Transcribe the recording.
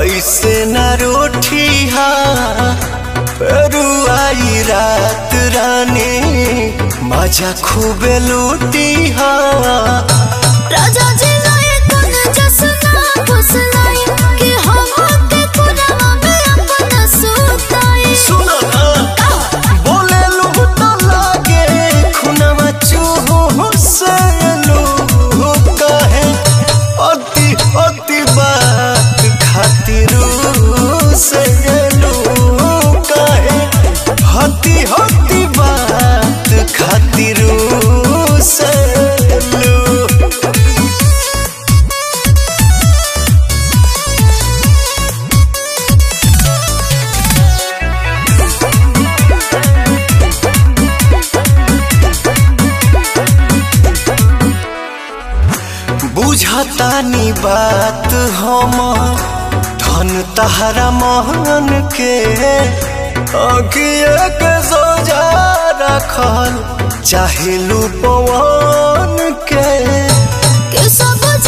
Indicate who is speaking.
Speaker 1: ऐसे न रोठी हा रुआई रात रानी मजा खूबे लूटी हा
Speaker 2: राजा जी लाए कोन जसना फुसलाई कि हम के खुदावा में अपना सुताई
Speaker 1: सुनो ना बोले लू तो लागे खुनवा चूहो से लू कहे अति अति बात खातिर से लू कहे हती हती बात खातिर से लू बुझतानी बात हम धन तहरा महन के अगिए के सोजा रखल चाहे लू पवन के
Speaker 2: कि सब